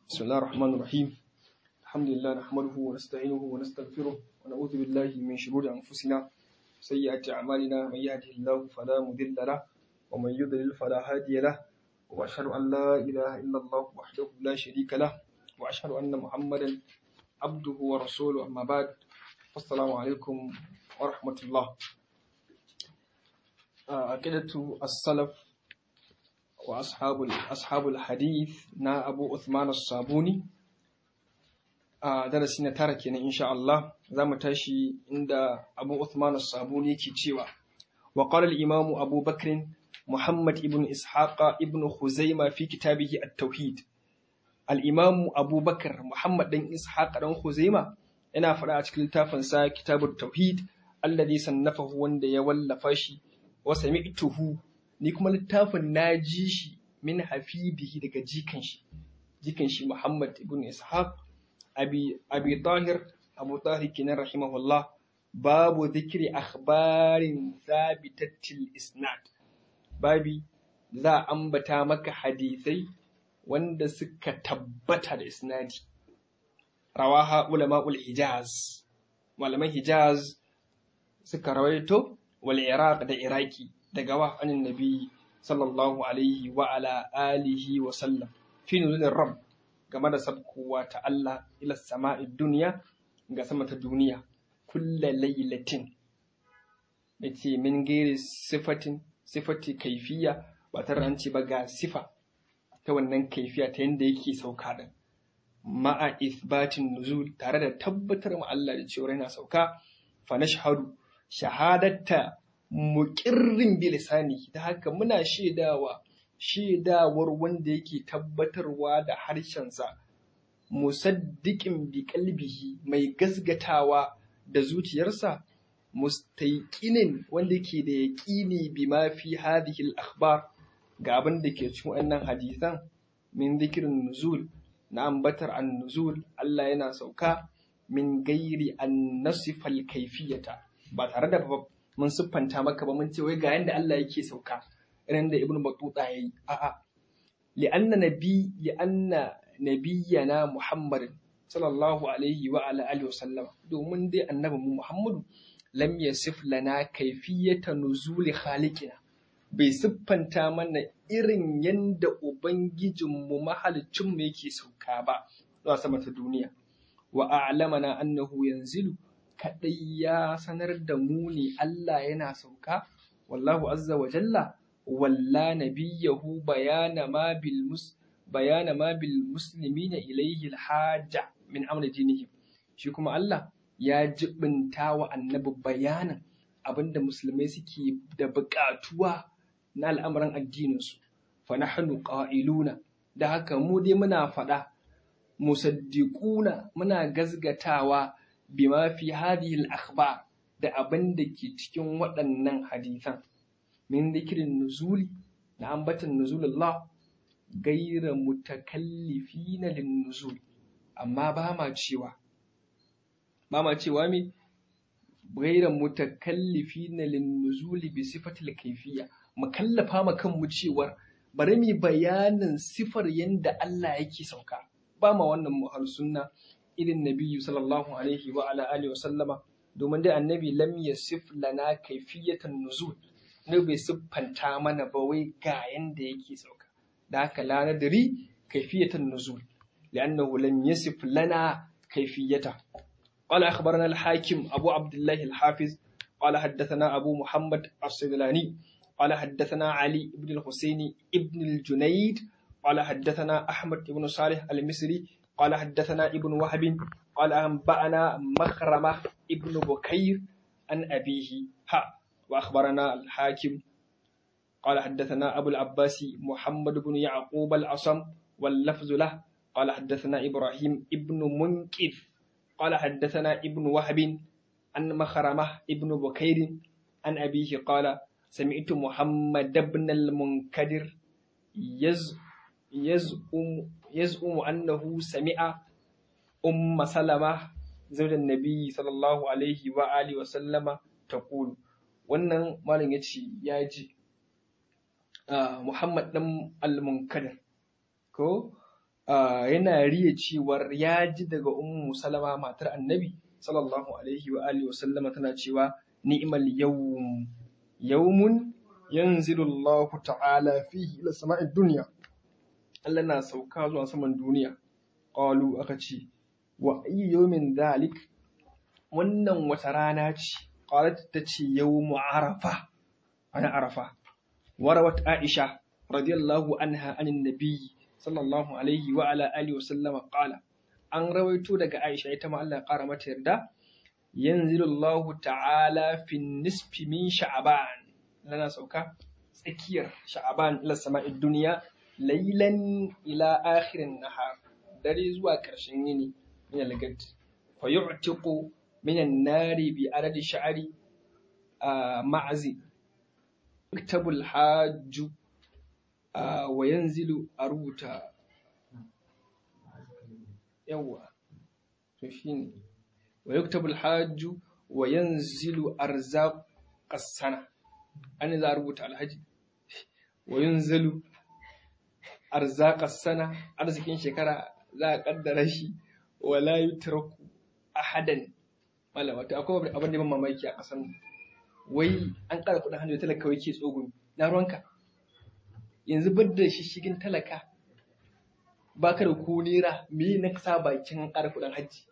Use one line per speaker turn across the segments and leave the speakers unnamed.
بسم الله الرحمن الرحيم الحمد لله نحمده ونستعينه ونستغفره ونعوذ بالله من شرور أنفسنا وسيئات أعمالنا من يهده الله فلا مضل له ومن يضلل فلا هادي له وأشهد أن لا إله إلا الله وحده لا شريك له وأشهد أن محمدا عبده ورسوله أما بعد السلام عليكم ورحمة الله عقيدة السلف وأصحاب أصحاب الحديث نا أبو عثمان الصابوني a darasi na tara kenan insha Allah za mu tashi inda Abu Uthman as-Sabuni yake cewa wa qala al-Imam Abu Bakr Muhammad ibn Ishaq ibn Khuzaimah fi kitabihi at-Tauhid al-Imam Abu Bakr Muhammad dan Ishaq dan Khuzaimah yana faɗa a cikin littafin sa Kitabut Tauhid alladhi sannafahu wanda ya wallafa shi wa sami'tuhu ni kuma littafin na ji shi min hafibihi daga jikan shi jikan shi Muhammad ibn Ishaq abi abi tahir abu tahir kenan rahimahullah babu zikri akhbarin thabitatil isnad babi za a ambata maka hadisai wanda suka tabbata da isnadi rawaha ulama'ul hijaz malaman hijaz suka rawaito wal iraq da iraki daga wa anin nabi sallallahu alaihi wa ala alihi wa sallam fi nuzulin rabb game da sabkowa ta Allah ila sama'i duniya ga sama ta duniya kulla lailatin da ce min gairi sifatin sifati kaifiya ba tare an ce ba ga sifa ta wannan kaifiya ta yadda yake sauka da ma'a isbatin nuzul tare da tabbatar ma Allah da cewa yana sauka fa nashhadu shahadatta muqirrin bi lisani ta haka muna shaidawa shaidawar wanda yake tabbatarwa da harshensa musaddiqin bi qalbihi mai gasgatawa da zuciyarsa mustaiqinin wanda yake da yaqini bima fi hadhihi al-akhbar ga abin da ke cikin wannan hadisan min dhikrin nuzul na ambatar an-nuzul Allah yana sauka min gairi an nasifa al-kayfiyata ba tare da mun siffanta maka ba mun ce wai ga yanda Allah yake sauka irin da ibn Battuta yayi a'a li'anna nabi li'anna nabiyyana Muhammad sallallahu alaihi wa ala alihi wa sallam domin dai annabi mu Muhammadu lam yasif lana kayfiyata nuzuli khaliqina bai siffanta mana irin yanda ubangijin mu mahalicin mu yake sauka ba zuwa sama ta duniya wa a'lamana annahu yanzilu kadai ya sanar da mu ne Allah yana sauka wallahu azza wa jalla walla nabiyahu bayana ma bil mus bayana ma bil muslimina ilayhi al haja min amri dinihim shi kuma Allah ya jibinta wa annabi bayanin abinda musulmai suke da buƙatuwa na al'amuran addininsu fa nahnu qa'iluna da haka mu dai muna faɗa musaddiquna muna gazgatawa bima fi hadhihi al akhbar da abin da ke cikin waɗannan hadisan min zikirin nuzuli na ambatan nuzulullah gaira mutakallifina lin nuzul amma ba ma cewa ba ma cewa me gaira mutakallifina lin nuzuli bi sifatil kayfiyya mu kallafa ma kanmu cewar bari mu bayanin sifar yanda Allah yake sauka ba ma wannan muhal sunna irin nabiyyu sallallahu alaihi wa ala alihi wa sallama domin dai annabi lam yasif lana kayfiyatan nuzul ne bai siffanta mana ba wai ga yanda yake sauka da haka la nadri kayfiyatan nuzul li'annahu lam yasif lana kayfiyata قال أخبرنا الحاكم أبو عبد الله الحافظ قال حدثنا أبو محمد الصيدلاني قال حدثنا علي بن الحسين ابن الجنيد قال حدثنا أحمد بن صالح المصري قال حدثنا ابن وهب قال أنبأنا مخرمة ابن بكير عن أبيه ها وأخبرنا الحاكم قال حدثنا أبو العباس محمد بن يعقوب العصم واللفظ له قال حدثنا إبراهيم ابن منكف قال حدثنا ابن وهب عن مخرمة ابن بكير عن أبيه قال سمعت محمد بن المنكدر يز يزعم يزعم أنه سمع أم سلمة زوج النبي صلى الله عليه وآله وسلم تقول wannan malam ya ce ya ji Muhammad ɗan al-Munkadir ko yana riya cewar ya ji daga ummu salama matar annabi sallallahu alaihi wa alihi wa sallama tana cewa ni'mal yawm yawmun yanzilu Allah ta'ala fihi ila sama'id dunya Allah na sauka zuwa saman duniya qalu aka ce wa ayyu yawmin dhalik wannan wata rana ce qalat ta ce yawmu arafa ana arafa warawat aisha radiyallahu anha anin nabiyyi sallallahu alaihi wa ala alihi wa sallama qala an rawaito daga Aisha ita ma Allah ya kara mata yarda yanzilu Allah ta'ala fi nisfi min sha'ban lana sauka tsakiyar sha'ban ila sama'id dunya laylan ila akhirin nahar dare zuwa karshen yini min al-gad fa yu'tiqu min an-nari bi adadi sha'ri ma'azi iktabul hajju wa yanzilu a rubuta yawa to shine wa yuktabu alhajju wa yanzilu arzaq as-sana an za a rubuta alhaji wa yanzilu arzaq as-sana arzikin shekara za a kaddara shi wala yutraku ahadan malama to akwai abin da ban mamaki a kasan wai an ƙara kuɗin hannu talaka wai ke tsogumi na ruwanka yanzu bar da shishigin talaka baka da ko nera me na sa bakin ƙara kuɗin hajji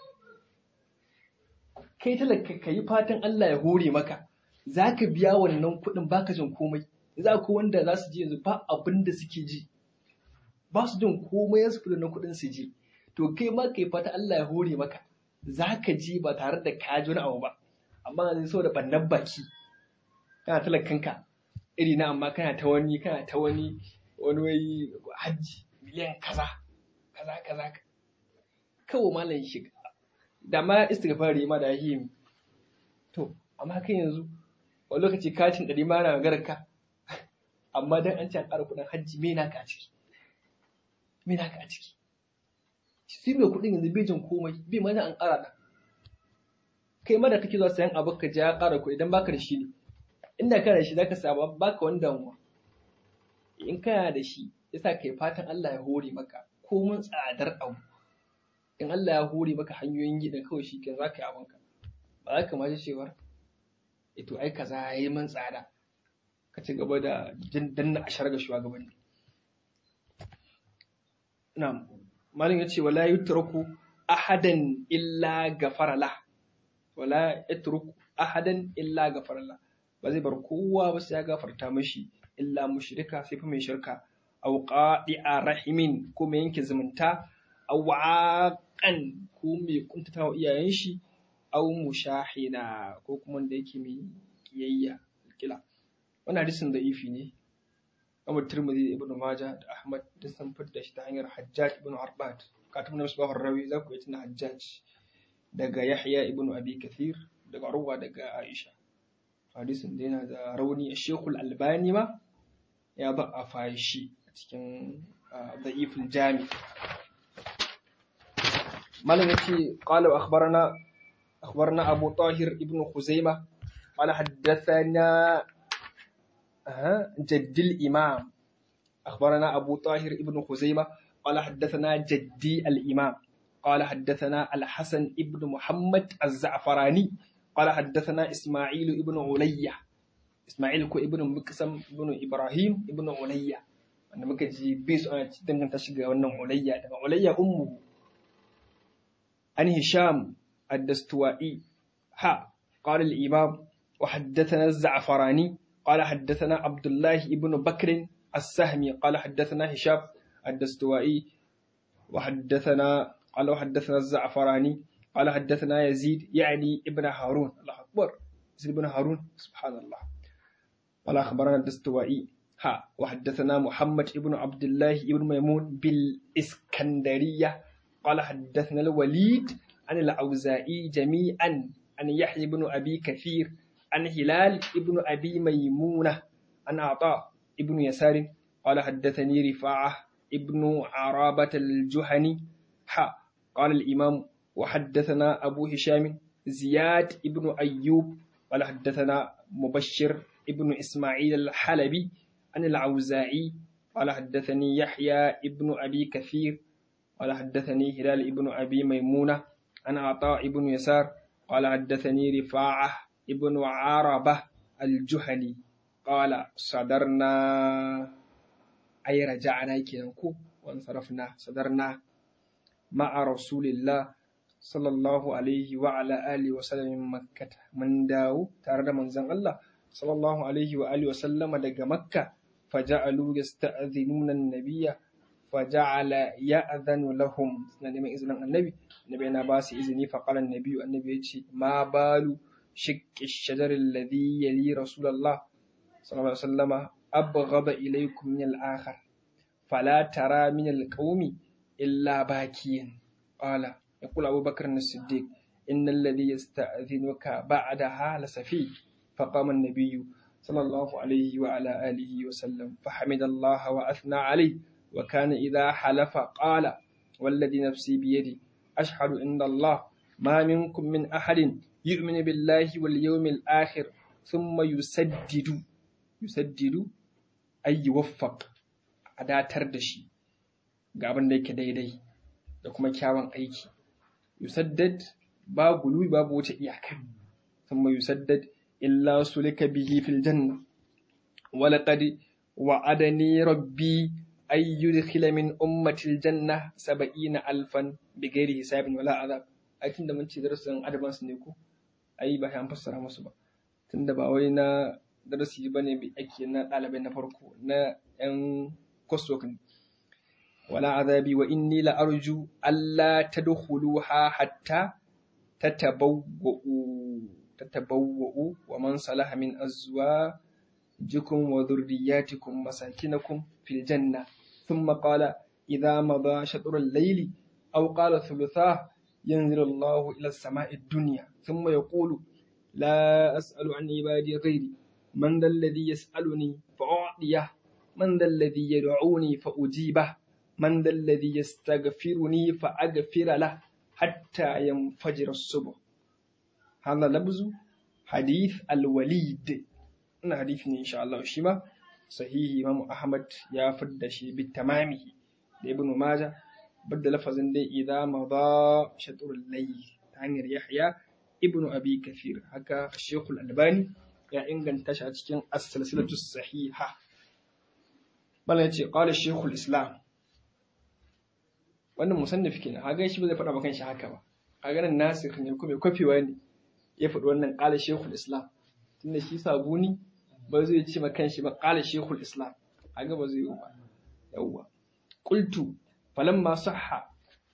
kai talaka ka yi fatan Allah ya hore maka za ka biya wannan kuɗin baka jin komai za ku wanda za su je yanzu ba abin da suke ji ba su jin komai su kudin kuɗin su je to kai ma kai fata Allah ya hore maka za ka je ba tare da ka ji wani abu ba amma zai so da bannan baki kana talakanka iri na amma kana ta wani kana ta wani wani wai hajji miliyan kaza kaza kaza kawo malam shiga da ma istighfari ma da yi to amma kai yanzu wani lokaci katin ɗari ma na magarar ka amma dan an ce an ƙara kuɗin hajji me naka a ciki me naka a ciki shi mai kuɗin yanzu bai jin komai bai ma an ƙara ta kai ma da kake zuwa sayan abu ka ja ƙara kuɗi idan baka da shi ne inda kana da shi zaka samu baka wani damuwa in kana da shi yasa kai fatan Allah ya hore maka ko mun tsadar abu in Allah ya hore maka hanyoyin gida kawai shi kan zaka yi abinka ba za ka ma ji cewar ito ai kaza yayi man tsada ka ci gaba da jin danna ashar ga shugabanni na'am malin yace wala yutraku ahadan illa gafara la wala yatruku ahadan illa gafara la ba zai bar kowa ba sai ya gafarta mashi illa mushrika sai fa mai shirka aw qadi'a rahimin ko mai yanke zumunta aw aqan ko mai kuntata wa iyayen shi aw mushahina ko kuma da yake mai kiyayya kila wannan hadisin da ifi ne Abu Tirmidhi da Ibn Majah da Ahmad da sun fitar shi ta hanyar Hajjaj ibn Arbad katib na Misbah rawi za ku yi tuna Hajjaj daga Yahya ibn Abi Kathir daga Urwa daga Aisha hadisin da yana da rauni a Sheikhul Albani ma ya ba a fashi a cikin da'iful jami malam yace qala wa akhbarana akhbarana Abu Tahir ibn Khuzaimah qala haddathana جد الإمام أخبرنا أبو طاهر ابن خزيمة قال حدثنا جدي الإمام قال حدثنا الحسن ابن محمد الزعفراني قال حدثنا إسماعيل ابن عليا إسماعيل كو ابن مكسم ابن إبراهيم ابن عليا أنا مكجي بيس أنا تدمن تشجع ونن عليا عليا أمه عن هشام الدستوائي ها قال الإمام وحدثنا الزعفراني قال حدثنا عبد الله ابن بكر السهمي قال حدثنا هشام الدستوائي وحدثنا قال وحدثنا الزعفراني قال حدثنا يزيد يعني ابن هارون الله أكبر يزيد ابن هارون سبحان الله قال أخبرنا الدستوائي ها وحدثنا محمد ابن عبد الله ابن ميمون بالإسكندرية قال حدثنا الوليد عن الأوزائي جميعا عن يحيى بن أبي كثير عن هلال ابن أبي ميمونة عن عطاء ابن يسار قال حدثني رفاعة ابن عرابة الجهني حا قال الإمام وحدثنا أبو هشام زياد ابن أيوب قال حدثنا مبشر ابن إسماعيل الحلبي عن العوزاعي قال حدثني يحيى ابن أبي كثير قال حدثني هلال ابن أبي ميمونة عن عطاء ابن يسار قال حدثني رفاعة ابن عربة الجهني قال صدرنا أي رجعنا كينكو وانصرفنا صدرنا مع رسول الله صلى الله عليه وعلى آله وسلم من مكة من داو تارد من زن الله صلى الله عليه وآله وسلم دق مكة فجعلوا يستأذنون النبي فجعل يأذن لهم نعم إذن النبي النبي أنا باس إذني فقال النبي النبي يتي ما بال شك الشجر الذي يلي رسول الله صلى الله عليه وسلم أبغض إليكم من الآخر فلا ترى من القوم إلا باكيا قال يقول أبو بكر الصديق إن الذي يستأذنك بعدها لسفيه فقام النبي صلى الله عليه وعلى آله وسلم فحمد الله وأثنى عليه وكان إذا حلف قال والذي نفسي بيدي أشهد إن الله ما منكم من أحد يؤمن بالله واليوم الآخر ثم يسدد يسدد أي يوفق أداتر دشي قابل ديك ديدي da kuma kyawun aiki yusaddad ba guluwi babu wata iyaka thumma yusaddad illa sulika bihi fil janna wa laqad wa'adani rabbi ay yudkhila min ummati al janna sab'ina alfan bighairi hisabin wala azab ai tunda mun ce darasin adaban su ne ko ai ba an fassara musu ba tunda ba wai na darasi bane mai ake na ɗalibai na farko na yan coursework ne ولا عذابي وإني لأرجو ألا تدخلوها حتى تتبوؤوا تتبوؤوا ومن صلح من أزواجكم وذرياتكم مساكنكم في الجنة ثم قال إذا مضى شطر الليل أو قال ثلثاه ينزل الله إلى السماء الدنيا ثم يقول لا أسأل عن عبادي غيري من ذا الذي يسألني فأعطيه من ذا الذي يدعوني فأجيبه من ذا الذي يستغفرني فأغفر له حتى ينفجر الصبح هذا لفظ حديث الوليد إن حديث إن شاء الله شيما صحيح إمام أحمد يا فد شي بالتمامه ابن ماجه بد لفظ دي إذا مضى شطر الليل تعنير يحيى ابن أبي كثير هكا الشيخ الألباني يا إنجن تشعر السلسلة الصحيحة بل قال الشيخ الإسلام wannan musannif kenan haga shi ba zai faɗa kan shi haka ba haga nan nasikh ne kuma kwafewa ne ya faɗi wannan qala shaykhul islam tunda shi sabuni ba zai ce ma kanshi ba qala shaykhul islam haga ba zai yi ba yawwa qultu falamma sahha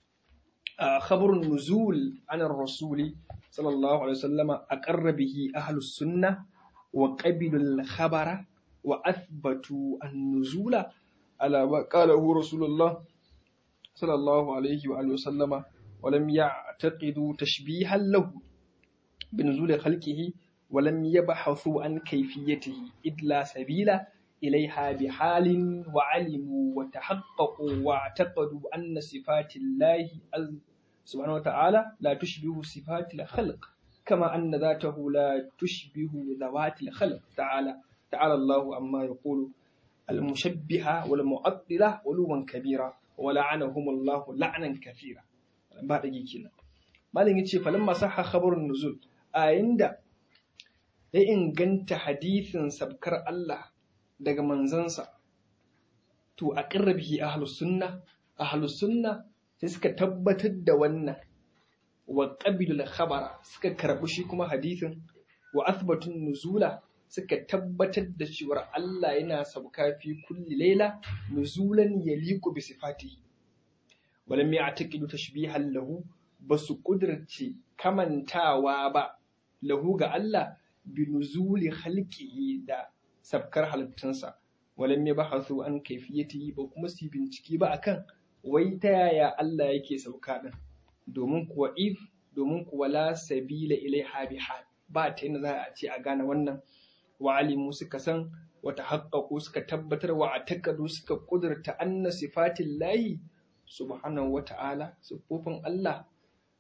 خبر النزول عن الرسول صلى الله عليه وسلم أقر به أهل السنة وقبلوا الخبر وأثبتوا النزول على ما قاله رسول الله صلى الله عليه وآله وسلم ولم يعتقدوا تشبيها له بنزول خلقه ولم يبحثوا عن كيفيته إذ لا سبيل إليها بحال وعلموا وتحققوا واعتقدوا أن صفات الله سبحانه وتعالى لا تشبه صفات الخلق كما أن ذاته لا تشبه ذوات الخلق تعالى تعالى الله عما يقول المشبهة والمعطلة علوا كبيرا ولعنهم الله لعنا كثيرا ba da kenan malam yace falamma sahha khabarun nuzul a inda ya inganta hadisin sabkar Allah daga manzansa to a bihi ahlus sunna ahlus sunna sai suka tabbatar da wannan wa qabilul khabara suka karbi shi kuma hadisin wa athbatun nuzula suka tabbatar da cewa Allah yana sauka fi kulli laila nuzulan yaliqu bi sifatihi walam ya'taqidu tashbihan lahu basu kudirce kamantawa ba lahu ga Allah bi nuzuli khalqihi da sabkar halittunsa walam yabahathu an kayfiyatihi ba kuma su bincike ba akan wai ta yaya Allah yake sauka din domin kuwa if domin kuwa la sabila ilaiha bihal ba ta yin za a ce a gane wannan wa alimu suka san wata haƙaƙo suka tabbatar wa a taƙadu suka ƙudurta anna sifatin layi subhanahu wa ta'ala siffofin Allah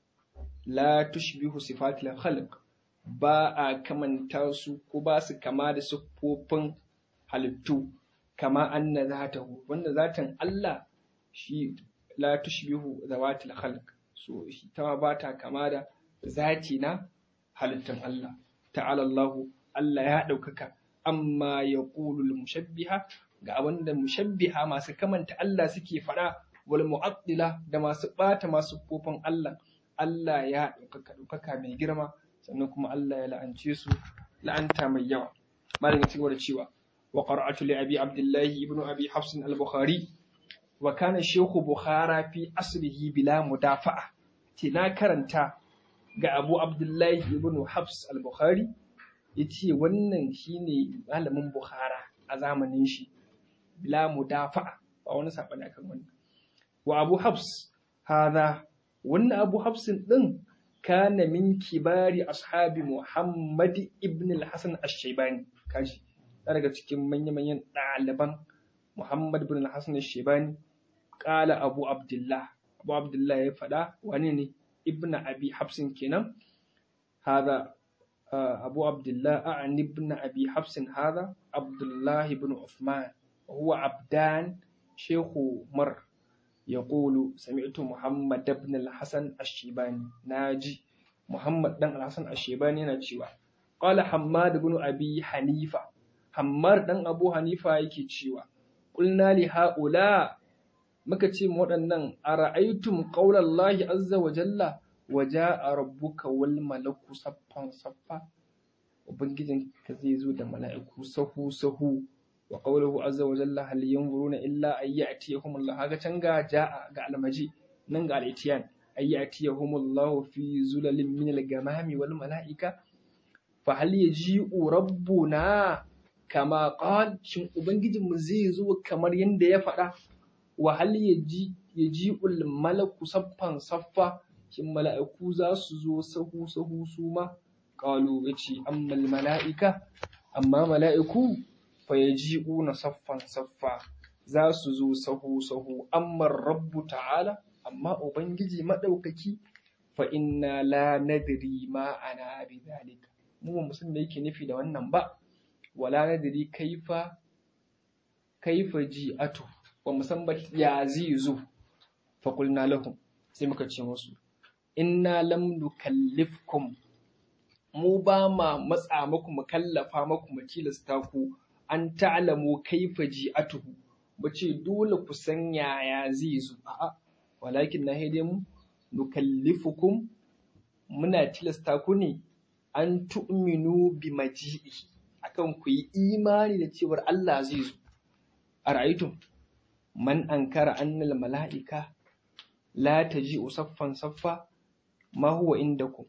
la tushbihu sifatil khalq ba a kamanta su ko ba su kama da siffofin halittu kama anna zatahu wanda zatan Allah shi la tushbihu zawatil khalq so ta ba ta kama da zati na halittan Allah ta'ala Allah Allah ya ɗaukaka amma ya ƙulul mushabbiha ga abinda mushabbiha masu kamanta Allah suke faɗa wal mu'attila da masu ɓata masu kofin Allah Allah ya ɗaukaka ɗaukaka mai girma sannan kuma Allah ya la'ance su la'anta mai yawa malam ya cigaba da cewa wa qara'atu li abi abdullahi ibnu abi hafs al-bukhari wa kana shaykhu bukhara fi asrihi bila mudafa'a ce na karanta ga abu abdullahi ibnu hafs al-bukhari yace wannan shine malamin bukhara a zamanin shi bila mudafa'a ba wani sabani akan wannan wa abu hafs hadha wannan abu hafsin din kana min kibari ashabi Muhammad ibn al-Hasan ash-Shaybani kaji daga cikin manya-manyan ɗaliban Muhammad ibn al-Hasan ash-Shaybani qala Abu Abdullah Abu Abdullah ya faɗa wani ne ibn Abi Hafsin kenan hada Abu Abdullah a'ani ibn Abi Hafsin hada Abdullah ibn Uthman huwa abdan Shehu Mar يقول سمعت محمد بن الحسن الشيباني ناجي محمد بن الحسن الشيباني ناجيوا قال حماد بن أبي حنيفة حمار بن أبو حنيفة يكي تشيوا قلنا لهؤلاء muka ce waɗannan a ra'aitum ƙaunar azza wa jalla waje a rabbuka wal malaku saffan saffa ubangijin ka zai zo da mala'iku sahu sahu wa qawluhu azza wa jalla hal yanzuruna illa ay ya'tiyahum Allah haga can ga ja'a ga almaji nan ga al-itiyan ay ya'tiyahum Allah fi zulalin min al-gamami wal mala'ika fa hal yaji'u rabbuna kama qal shin ubangijin mu zai zo kamar yanda ya faɗa wa hal yaji yaji'ul malaku saffan saffa shin mala'iku za su zo sahu sahu su ma qalu yace ammal mala'ika amma mala'iku fayaji'una saffan saffa za su zo sahu sahu amma rabbu ta'ala amma ubangiji madaukaki fa inna la nadri ma ana bi zalika mu ba musan me yake nufi da wannan ba wala nadri kaifa kaifa ji'atu wa musamman ya zai zo fa qulna lahum sai muka ce musu inna lam nukallifkum mu ba ma matsa muku mu kallafa muku mu tilasta ku an ta'lamu kaifa ji'atuhu ba ce dole ku san yaya zai zo a'a walakin na haide mu nukallifukum muna tilasta ku ne an tu'minu bi maji'i akan ku yi imani da cewar Allah zai zo a ra'aytum man ankara annal mala'ika la taji'u saffan saffa ma huwa indakum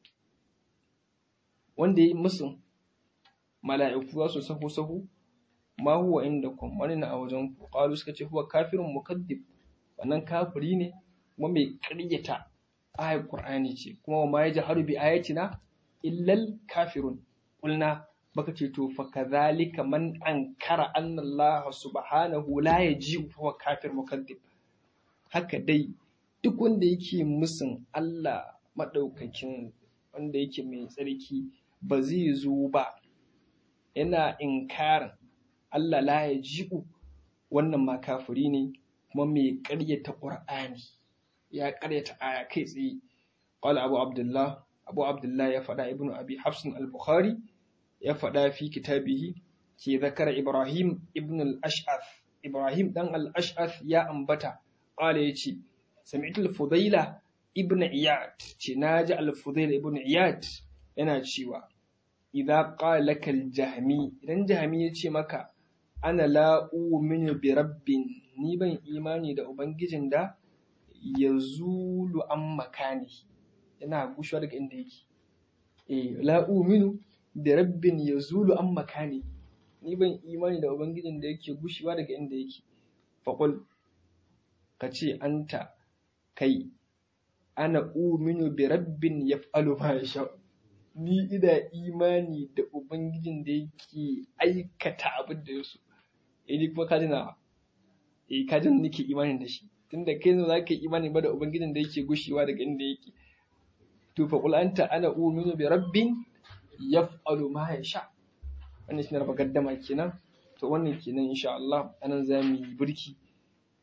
wanda yi musu mala'iku za su sahu sahu ma huwa indakum wani na a wajen ku qalu suka ce huwa kafirun mukaddib wannan kafiri ne kuma mai ƙaryata ayar qur'ani ce kuma ma yajharu bi ayatina illal kafirun qulna baka ce to fa kadhalika man ankara anna Allah subhanahu la yaji'u huwa kafir mukaddib haka dai duk wanda yake musun Allah madaukakin wanda yake mai tsarki ba zai zo ba yana inkarin Allah la ya ji'u wannan ma kafiri ne kuma mai ƙaryata ƙur'ani ya ƙaryata aya kai tsaye qala abu abdullah abu abdullah ya faɗa ibnu abi hafsin al-bukhari ya faɗa fi kitabihi ke zakara ibrahim ibn al-ash'ath ibrahim dan al-ash'ath ya ambata qala yace sami'tu al-fudaila ibn iyad ce naji al-fudaila ibn iyad yana cewa idza qala laka al-jahmi idan jahmi ya ce maka ana la u'minu bi rabbin ni ban imani da ubangijin da yazulu an makani yana gushewa daga inda yake eh la u'minu bi rabbin yazulu an makani ni ban imani da ubangijin da yake gushewa daga inda yake faqul kace anta kai ana uminu bi rabbin yaf'alu ma yasha ni ina imani da ubangijin da yake aikata abin da yaso eh ni kuma kaji na eh kaji nake imani da shi tunda kai ne zaka yi imani ba da ubangijin da yake gushewa daga inda yake to fa qul anta ana uminu bi rabbin yaf'alu ma yasha wannan shine raba gaddama kenan to wannan kenan insha Allah anan zamu yi burki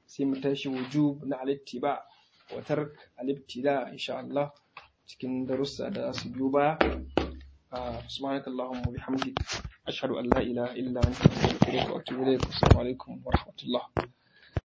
sai mu tashi wujub na alittiba wa tark alibtida insha Allah cikin darussa da su biyo baya سبحانك اللهم وبحمدك أشهد أن لا إله إلا أنت أستغفرك وأتوب إليك والسلام عليكم ورحمة الله